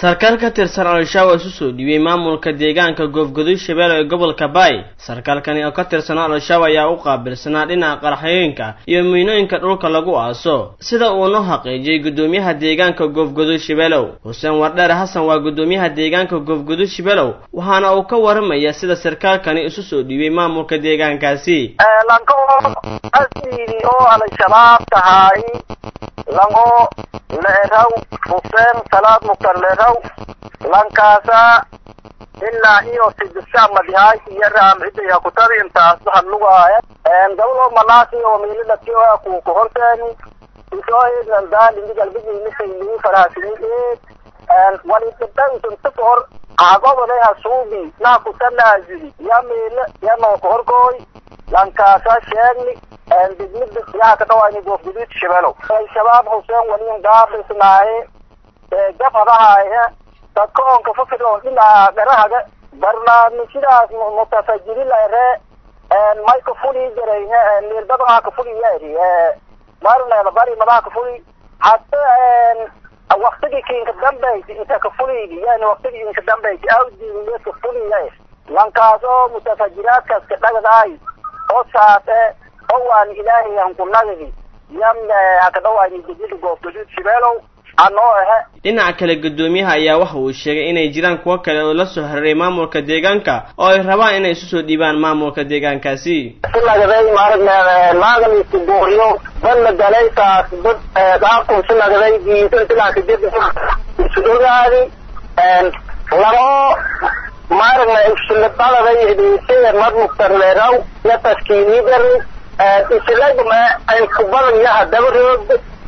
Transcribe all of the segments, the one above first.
sarkaal ka tirsan al-shabaab isu soo dhiibay maamulka deegaanka goofgaduud shabeelle ee gobolka baay sarkaalkani oo ka tirsanaa al-shabaab ayaa u qaabilsanaa dhinaca qaraxyooyinka iyo miinooyinka dhulka lagu aaso sida uuna xaqiijiyey guddoomiyaha deegaanka goofgaduud shabeelow xuseen wardheer xasan waa guddoomiyaha deegaanka goofgaduud shabeelow waxaana uu ka waramaya sida sarkaalkani isu soo dhiibay maamulka deegaankaasi lanko asiri oo al-shabaab tahay lango leeraw xuseen salaad muktar leeraw lankaasa ilaa iyo sidisha madihay iyo raamcidaya kutabi intaas hadlugaaya gabadoo malaasi oo miilidhaki oo ku kuhorteeni isooeednan daalindi galbigiimisayligu faraasinideed walidadhantunta kahor agobole hasuubi naa kutanaazili ya miile ya noo kahorkooy lankaasa sheegni degmida yaha ka dhawayni goofguduud shabeelow al-shabaab xuseen waliin gaabisnaaye gafadahaaye dadka oon kafakir oon dhinaca dharahaga barnaamijyadaas mutafajirilaere may ka fuli jarayne miilbadaha ka fuli yaari marneeda bari madaha ka fuli hata waktigi kinka dambayti inta ka fuliydi yani waktigi inka dambayti awdiinle ka fuliya lankaas oo mutafajiraadkaas ka dhagadaay oo saase oo waan ilaahay aan ku nagadi yam haka dhawayni degmada goofgaduud shabeelow anoo ahe dhinaca kale guddoomiyaha ayaa waxa uu sheegay inay jiraan kuwo kale oo la soo hareeray maamulka deegaanka oo ay rabaan inay isu soo dhiibaan maamulka deegaankaasi sinagaday maaragna maaganiisi buuriyo badna dalaysaas dad dhaafku sinagaday diisan silaaka dib isudogaadi labo maaragna isilibadaday idisee mad muktar leeraw ya taskiinidari isilagma ay kubadan yaha dabarood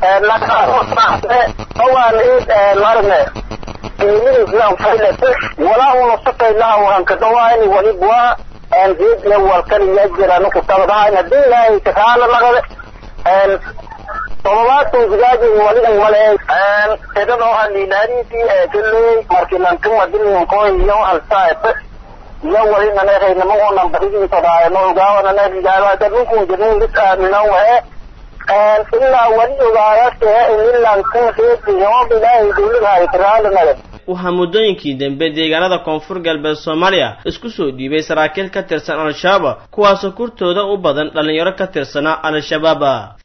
awaan id marne iimilislan faylate walaa una safaylaha wahanka dhawaani walibwa geedna walkaniya jiraan kutabadahayn hadii ilaahay kakaala naqade todobaatan gudaaji walidan male edan oo halilaariisi galey markilankan wadinkoy iyo halsaete iyo walinanehaynamangonan barigiisadaayano ogaawananehigaaadadukun jirnin lis aamino wahe ilaa wali ogaayase inilan kan reebiyood ilaahay dawladahay karaalinale waxaa muddooyinkii dambe deegaanada koonfur galbeed soomaaliya isku soo dhiibay saraakiil ka tirsan al-shabaab kuwaasoo kurtooda u badan dhallinyaro ka tirsanaa al-shabaab